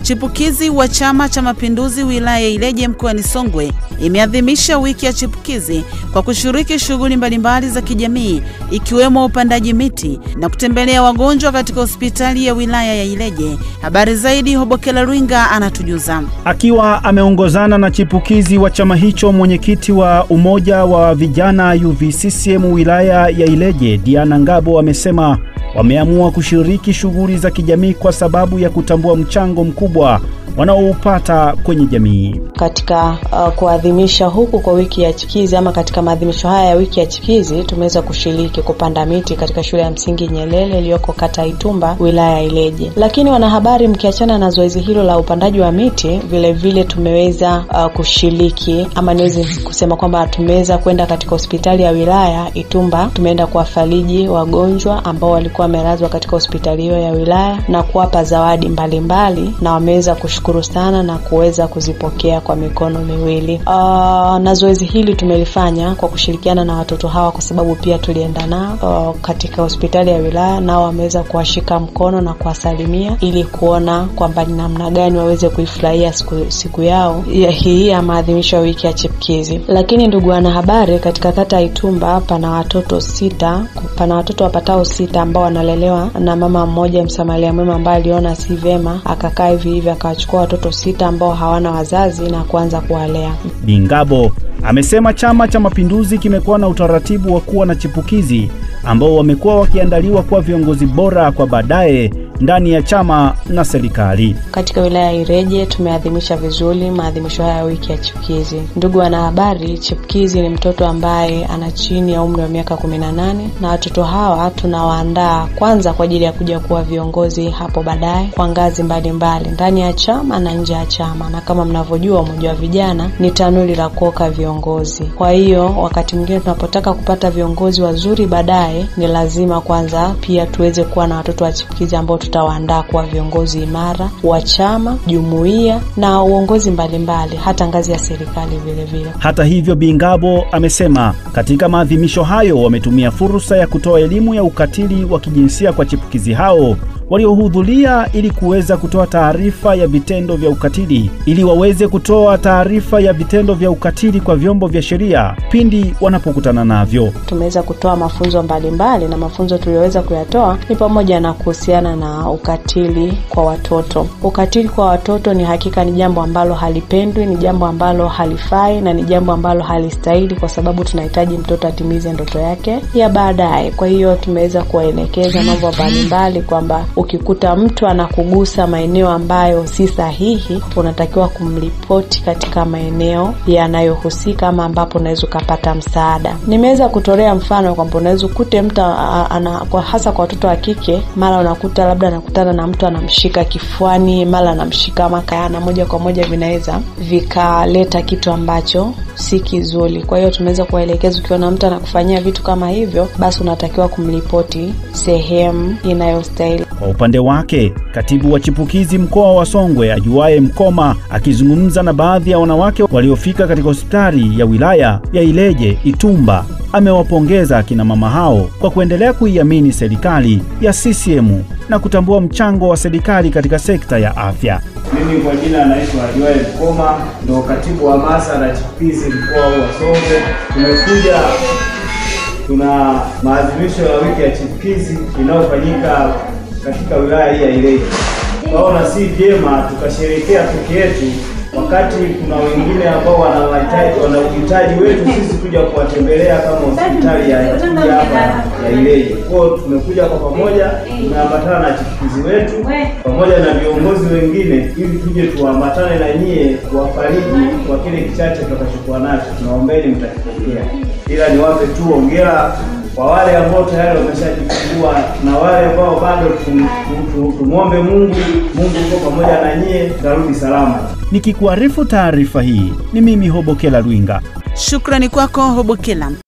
chipukizi wa Chama cha Mapinduzi wilaya ya Ileje mkoani Songwe imeadhimisha wiki ya chipukizi kwa kushiriki shughuli mbalimbali za kijamii ikiwemo upandaji miti na kutembelea wagonjwa katika hospitali ya wilaya ya Ileje. Habari zaidi, Hobokela Lwinga anatujuza. Akiwa ameongozana na chipukizi wa chama hicho, mwenyekiti wa umoja wa vijana UVCCM wilaya ya Ileje Diana Ngabo amesema wameamua kushiriki shughuli za kijamii kwa sababu ya kutambua mchango mkubwa wanaoupata kwenye jamii. Katika uh, kuadhimisha huku kwa wiki ya chipukizi ama katika maadhimisho haya ya wiki ya chipukizi tumeweza kushiriki kupanda miti katika shule ya msingi Nyelele iliyoko kata Itumba wilaya ya Ileje. Lakini wanahabari, mkiachana na zoezi hilo la upandaji wa miti, vile vile tumeweza uh, kushiriki ama niweze kusema kwamba tumeweza kwenda katika hospitali ya wilaya Itumba, tumeenda kuwafariji wagonjwa ambao walikuwa wamelazwa katika hospitali hiyo ya wilaya na kuwapa zawadi mbalimbali mbali, na wameweza kushukuru sana na kuweza kuzipokea kwa mikono miwili. Uh, na zoezi hili tumelifanya kwa kushirikiana na watoto hawa, kwa sababu pia tulienda nao uh, katika hospitali ya wilaya, nao wameweza kuwashika mkono na kuwasalimia ili kuona kwamba ni namna gani waweze kuifurahia siku, siku yao ya hii ya maadhimisho ya wiki ya chipukizi. Lakini ndugu wanahabari, katika kata ya Itumba pana watoto sita, pana watoto wapatao sita ambao wanalelewa na mama mmoja msamaria mwema ambaye aliona si vyema akakaa hivi hivi akawachukua watoto sita ambao hawana wazazi na kuanza kuwalea. Bingabo amesema Chama cha Mapinduzi kimekuwa na utaratibu wa kuwa na chipukizi ambao wamekuwa wakiandaliwa kuwa viongozi bora kwa baadaye ndani ya chama na serikali. Katika wilaya ya Ileje tumeadhimisha vizuri maadhimisho haya ya wiki ya chipukizi. Ndugu wanahabari, chipukizi ni mtoto ambaye ana chini ya umri wa miaka kumi na nane na watoto hawa tunawaandaa kwanza kwa ajili ya kuja kuwa viongozi hapo baadaye kwa ngazi mbalimbali ndani ya chama na nje ya chama, na kama mnavyojua, umoja wa vijana ni tanuri la kuoka viongozi. Kwa hiyo wakati mwingine tunapotaka kupata viongozi wazuri baadaye, ni lazima kwanza pia tuweze kuwa na watoto wa chipukizi ambao tutawaandaa kuwa viongozi imara wa chama, jumuiya na uongozi mbalimbali mbali, hata ngazi ya serikali vile vile. Hata hivyo, Bingabo amesema katika maadhimisho hayo wametumia fursa ya kutoa elimu ya ukatili wa kijinsia kwa chipukizi hao waliohudhuria ili kuweza kutoa taarifa ya vitendo vya ukatili ili waweze kutoa taarifa ya vitendo vya ukatili kwa vyombo vya sheria pindi wanapokutana navyo. Tumeweza kutoa mafunzo mbalimbali mbali, na mafunzo tuliyoweza kuyatoa ni pamoja na kuhusiana na ukatili kwa watoto. Ukatili kwa watoto ni hakika ni jambo ambalo halipendwi, ni jambo ambalo halifai na ni jambo ambalo halistahili, kwa sababu tunahitaji mtoto atimize ndoto yake ya baadaye. Kwa hiyo tumeweza kuwaelekeza mambo mbalimbali kwamba ukikuta mtu anakugusa maeneo ambayo si sahihi, unatakiwa kumripoti katika maeneo yanayohusika ama ambapo unaweza ukapata msaada. Nimeweza kutolea mfano kwamba unaweza ukute mtu ana, kwa hasa kwa watoto wa kike, mara unakuta labda anakutana na mtu anamshika kifuani, mara anamshika makayana, moja kwa moja vinaweza vikaleta kitu ambacho si kizuri. Kwa hiyo tumeweza kuwaelekeza, ukiona mtu anakufanyia vitu kama hivyo, basi unatakiwa kumripoti sehemu inayostahili. Kwa upande wake, katibu wa chipukizi mkoa wa Songwe ajuaye Mkoma akizungumza na baadhi ya wanawake waliofika katika hospitali ya wilaya ya Ileje Itumba amewapongeza akina mama hao kwa kuendelea kuiamini serikali ya CCM na kutambua mchango wa serikali katika sekta ya afya. Mimi kwa jina naitwa Ajuaye Mkoma, ndo katibu wa hamasa na chipukizi mkoa wa Songwe. Tumekuja tuna maadhimisho ya wiki ya chipukizi inayofanyika katika wilaya hii ya Ileje. Tunaona si vyema tukasherekea peke yetu wakati kuna wengine ambao wana wana uhitaji wetu sisi kuja kuwatembelea kama hospitali ya kuja hapa ya Ileje. Kwa hiyo tumekuja kwa pamoja, tumeambatana na chipukizi wetu pamoja na viongozi wengine, ili tuje tuambatane na nyie kuwafariji kwa kile kichache tutakachokuwa nacho. Tunaombeni mtakipokea, ila niwape tu hongera kwa wale ambao tayari wameshajifungua na wale ambao bado tumwombe Mungu. Mungu yuko pamoja na nyie, tutarudi salama. Nikikuarifu taarifa hii ni mimi Hobokela Lwinga. Shukrani kwako Hobokela.